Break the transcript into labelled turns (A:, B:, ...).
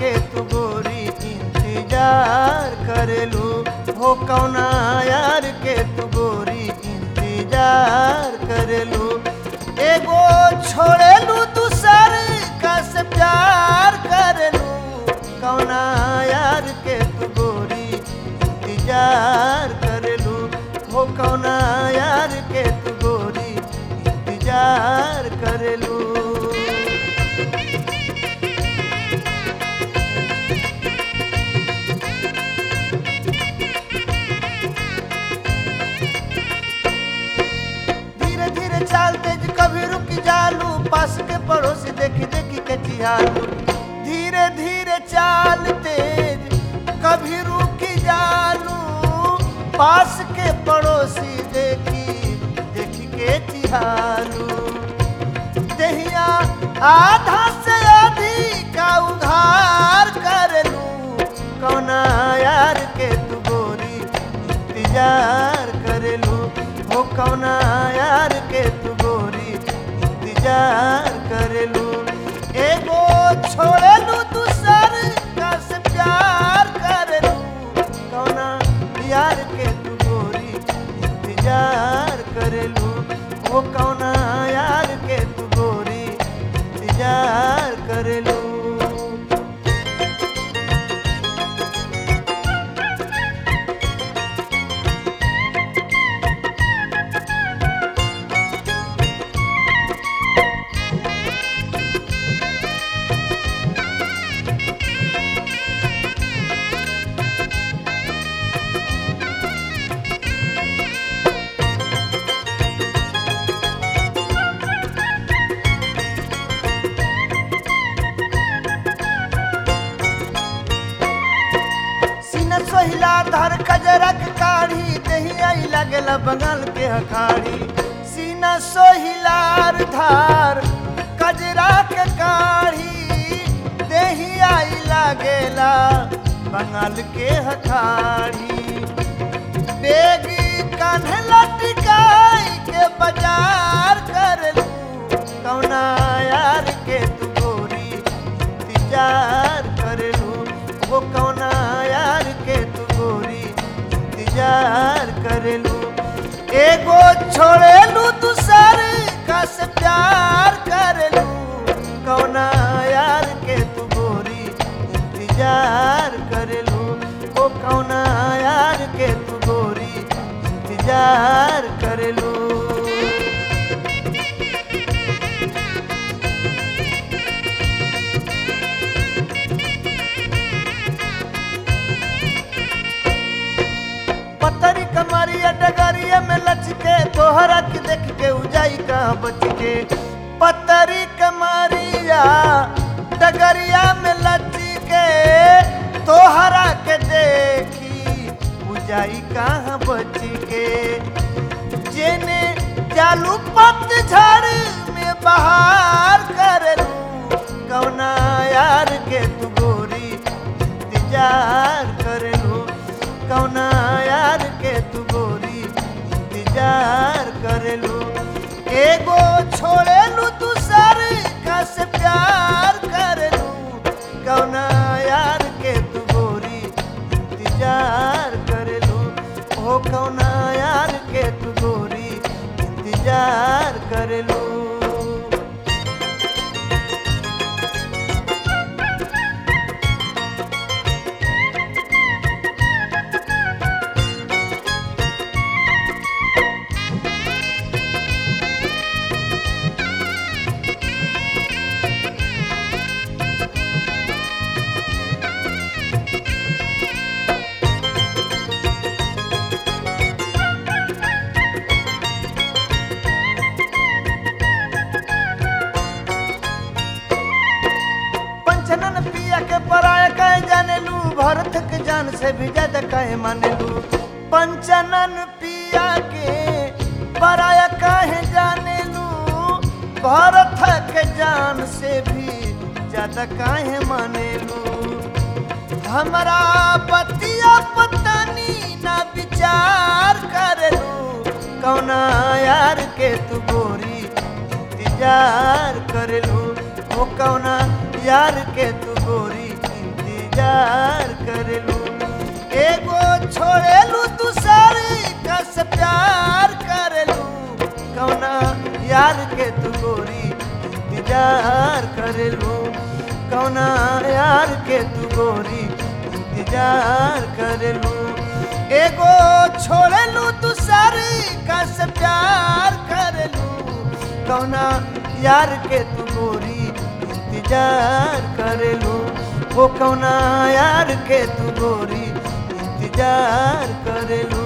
A: के तू गोरी इंतजार करेलू हो कौना यार के तू गोरी इंतजार करेलू एगो छोड़ेलू दूसर का से प्यार करेलू कौना यार के तू गोरी इंतजार करेलू हो कौना यार के तू गोरी इंतजार करेलू धीरे धीरे चाल तेज कभी रुक जालू पास के पड़ोसी देखी देखी के चिहालू धीरे धीरे चाल तेज कभी रुक जालू पास के पड़ोसी देखी देखी के चिहालू दहिया आधा से अधिक उधार करलू कौना यार के तू गोरी इंतजार करलू हो कौना यार के तू गोरी इंतजार करलू एगो छोड़लू दूसर का से प्यार करलू कौना यार के तू गोरी इंतजार करलू वो कौना यार के तू गोरी इंतजार करलू सीना सोहिला धर कजरक काढ़ी दही आई लगल बंगाल के हखाड़ी सीना सोहिलार धार कजरा के काढ़ी दही आई लगेला बंगाल के हखाड़ी बेगी कान्हे लटकाई के बाजार करलू कौना यार के तू गोरी इंतजार करलू वो कौना यार के तू गोरी इंतजार करलू एगो छोड़ेलू दूसर का से प्यार करलू कौना यार के तू गोरी इंतजार करलू ओ कौना यार के तू गोरी इंतजार करलू पत्थरी कमरिया डगरिया में लचके तोहरा के देख के उजाई कहाँ बच के पत्थरी कमरिया डगरिया में लचके तोहरा के देखी उजाई कहाँ बच के जेने चालू पतझड़ में बहार करलू कौना यार के तू गोरी इंतजार करलू कौना यार के तू गोरी इंतजार करलू एगो छोड़ेलू दूसर का से प्यार करलू कौना यार के तू गोरी इंतजार करलू ओ कौना यार के तू गोरी इंतजार करलू पंचनन पिया के पराया कहे जाने लू भरत के जान से भी ज्यादा कहे माने लू पंचनन पिया के पराया कहे जाने लू भरत के जान से भी ज्यादा काहे माने लू हमरा बतिया पतनी ना विचार करेलू कौना यार के तू गोरी इंतजार करेलू ओ कौना यार के तू गोरी इंतजार करेलू एगो छोड़ेलू तू सारी कस प्यार करेलू कौना यार के तू गोरी इंतजार करेलू कौना यार के तू गोरी इंतजार करेलू एगो छोड़ेलू तू सारी कस प्यार करेलू कौना यार के तू गोरी इंतजार करेलू ओ कौना यार के तू गोरी इंतजार करेलू